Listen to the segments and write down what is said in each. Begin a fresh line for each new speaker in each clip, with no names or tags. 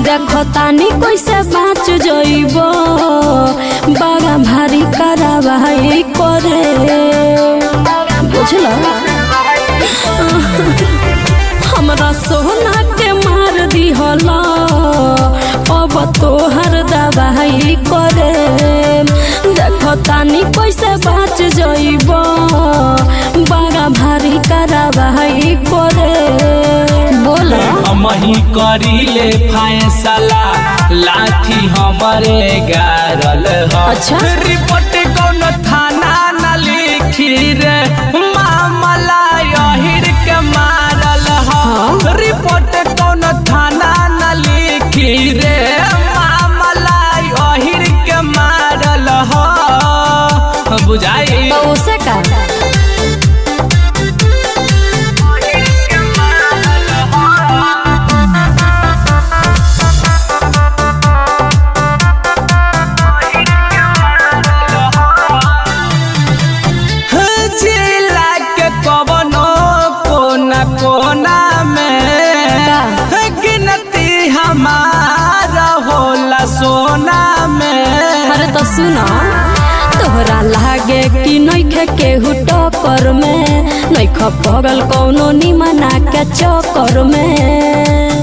देखो तानी कैसे बाँच जइब बड़ा भारी करावाई करे बुझल हमरा सोना के मार दिहल अब तोहर दवाई करे देखो तानी कैसे बाँच जइब बड़ा भारी करावाई करे बोल
हमही करीले फैसला लाठी हमरे गारल ह
अच्छा।
रिपोर्ट कौन थाना न लिखी रे मामला यहिर के मारल ह
हाँ।
रिपोर्ट कौन थाना न लिखी रे मामला यहिर के मारल ह बुझाई
तो उसे का
जिला के कवनो कोना कोना में
का?
गिनती हमारा होला सोना में
अरे तो सुना तोहरा लागे कि नइखे केहू टक्कर में नइख पगल कौनो निमना के चक्कर में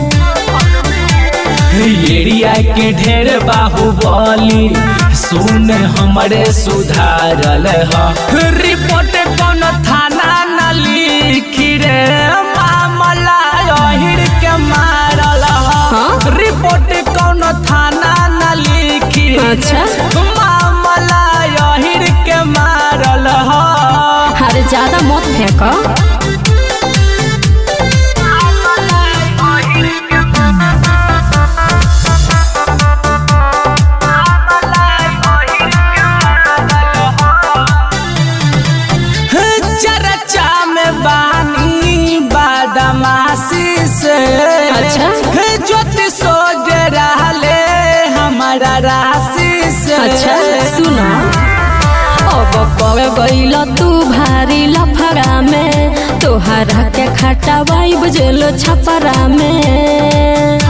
एरिया के ढेर बाहुबली सुन हमरे सुधारल ह रिपोर्ट कौन थाना न लिखी रे मामला अहिर के मारल ह
हाँ?
रिपोर्ट कौन थाना न लिखी रे
अच्छा।
मामला अहिर के मारल ह
अरे ज्यादा मत फेंक
चर्चा में बानी बादमाशी से
अच्छा।
ज्योतिषो डराले हमारा राशि से
अच्छा सुना अब पड़ गईल तू भारी लफड़ा में तोहरा के खटावाई बजेल छपरा में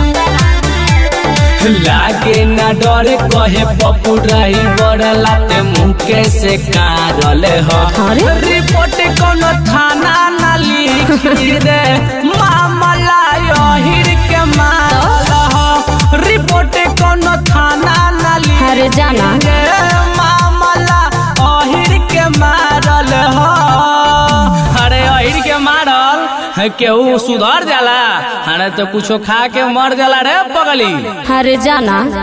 लागे ना डर कहे पप्पू रही बड़ लाते मुके से कारल ह
अरे?
रिपोर्ट कौन थाना न लिखी रे मामला यहिर के मारल ह रिपोर्ट कौन थाना न लिखी
अरे जाना
रे मामला अहिर के मारल ह अरे अहिर के मारल केहू सुधर जाला अरे तो कुछो खा के मर जाला रे पगली
अरे जाना